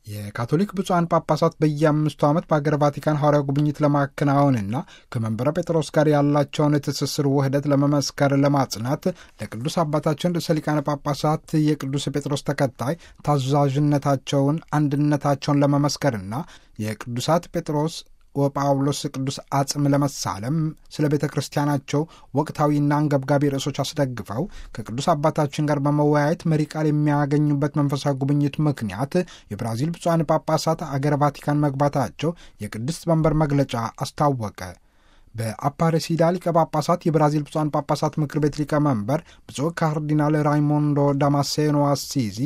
የካቶሊክ ብፁዓን ጳጳሳት በየአምስቱ ዓመት በአገር ቫቲካን ሐዋርያዊ ጉብኝት ለማከናወንና ከመንበረ ጴጥሮስ ጋር ያላቸውን ትስስር ውህደት ለመመስከር ለማጽናት ለቅዱስ አባታችን ርዕሰ ሊቃነ ጳጳሳት የቅዱስ ጴጥሮስ ተከታይ ታዛዥነታቸውን፣ አንድነታቸውን ለመመስከርና የቅዱሳት ጴጥሮስ ወጳውሎስ ቅዱስ አጽም ለመሳለም ስለ ቤተ ክርስቲያናቸው ወቅታዊና አንገብጋቢ ርዕሶች አስደግፈው ከቅዱስ አባታችን ጋር በመወያየት መሪ ቃል የሚያገኙበት መንፈሳዊ ጉብኝት ምክንያት የብራዚል ብፁዓን ጳጳሳት አገረ ቫቲካን መግባታቸው የቅድስት መንበር መግለጫ አስታወቀ። በአፓሬሲዳ ሊቀ ጳጳሳት የብራዚል ብፁዓን ጳጳሳት ምክር ቤት ሊቀመንበር ብፁዕ ካርዲናል ራይሞንዶ ዳማሴኖ አሲዚ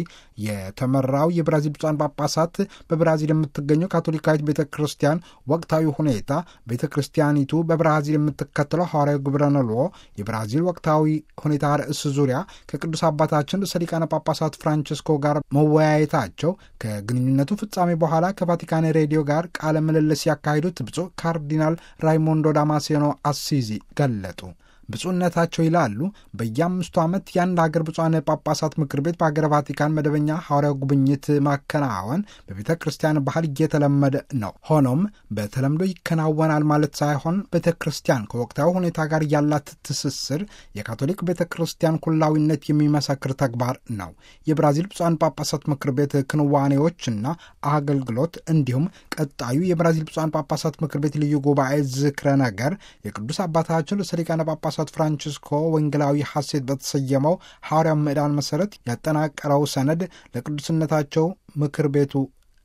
የተመራው የብራዚል ብፁዓን ጳጳሳት በብራዚል የምትገኘው ካቶሊካዊት ቤተ ክርስቲያን ወቅታዊ ሁኔታ፣ ቤተ ክርስቲያኒቱ በብራዚል የምትከተለው ሐዋርያዊ ግብረ ነልዎ፣ የብራዚል ወቅታዊ ሁኔታ ርዕስ ዙሪያ ከቅዱስ አባታችን ርዕሰ ሊቃነ ጳጳሳት ፍራንቺስኮ ጋር መወያየታቸው ከግንኙነቱ ፍጻሜ በኋላ ከቫቲካን ሬዲዮ ጋር ቃለ ምልልስ ያካሄዱት ብፁዕ ካርዲናል ራይሞንዶ ዳማሴኖ አሲዚ ገለጡ። ብፁዕነታቸው ይላሉ በየአምስቱ ዓመት የአንድ አገር ብፁዓን ጳጳሳት ምክር ቤት በአገረ ቫቲካን መደበኛ ሐዋርያዊ ጉብኝት ማከናወን በቤተ ክርስቲያን ባህል እየተለመደ ነው። ሆኖም በተለምዶ ይከናወናል ማለት ሳይሆን ቤተ ክርስቲያን ከወቅታዊ ሁኔታ ጋር ያላት ትስስር የካቶሊክ ቤተ ክርስቲያን ኩላዊነት የሚመሰክር ተግባር ነው። የብራዚል ብፁዓን ጳጳሳት ምክር ቤት ክንዋኔዎችና አገልግሎት እንዲሁም ቀጣዩ የብራዚል ብፁዓን ጳጳሳት ምክር ቤት ልዩ ጉባኤ ዝክረ ነገር የቅዱስ አባታችን ርዕሰ ሊቃነ ጳጳሳት ፍራንቺስኮ ወንጌላዊ ሐሴት በተሰየመው ሐዋርያው ምዕዳን መሠረት ያጠናቀረው ሰነድ ለቅዱስነታቸው ምክር ቤቱ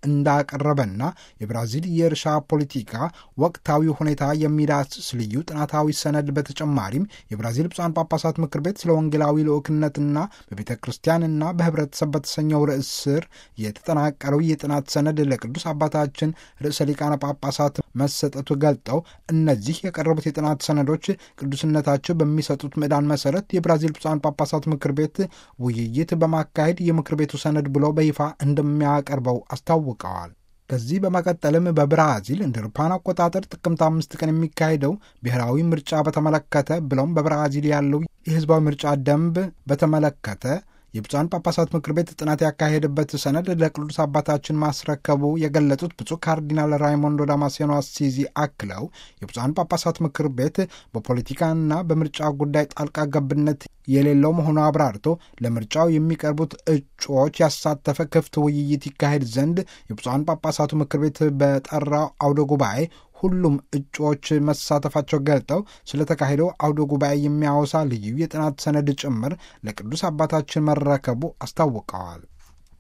እንዳቀረበና የብራዚል የእርሻ ፖለቲካ ወቅታዊ ሁኔታ የሚዳስስ ልዩ ጥናታዊ ሰነድ በተጨማሪም የብራዚል ብፁዓን ጳጳሳት ምክር ቤት ስለ ወንጌላዊ ልዑክነትና በቤተ ክርስቲያንና በኅብረተሰብ በተሰኘው ርዕስ ስር የተጠናቀረው የጥናት ሰነድ ለቅዱስ አባታችን ርዕሰ ሊቃነ ጳጳሳት መሰጠቱ ገልጠው እነዚህ የቀረቡት የጥናት ሰነዶች ቅዱስነታቸው በሚሰጡት ምዕዳን መሠረት የብራዚል ብፁዓን ጳጳሳት ምክር ቤት ውይይት በማካሄድ የምክር ቤቱ ሰነድ ብሎ በይፋ እንደሚያቀርበው አስታውቀዋል። ከዚህ በመቀጠልም በብራዚል እንደ አውሮፓውያን አቆጣጠር ጥቅምት አምስት ቀን የሚካሄደው ብሔራዊ ምርጫ በተመለከተ ብለውም በብራዚል ያለው የሕዝባዊ ምርጫ ደንብ በተመለከተ የብፁዓን ጳጳሳት ምክር ቤት ጥናት ያካሄደበት ሰነድ ለቅዱስ አባታችን ማስረከቡ የገለጹት ብፁዕ ካርዲናል ራይሞንዶ ዳማሴኖ አሲዚ አክለው የብፁዓን ጳጳሳት ምክር ቤት በፖለቲካና በምርጫ ጉዳይ ጣልቃ ገብነት የሌለው መሆኑ አብራርቶ ለምርጫው የሚቀርቡት እጩዎች ያሳተፈ ክፍት ውይይት ይካሄድ ዘንድ የብፁዓን ጳጳሳቱ ምክር ቤት በጠራው አውደ ጉባኤ ሁሉም እጩዎች መሳተፋቸው ገልጠው ስለተካሄደው አውደ ጉባኤ የሚያወሳ ልዩ የጥናት ሰነድ ጭምር ለቅዱስ አባታችን መረከቡ አስታውቀዋል።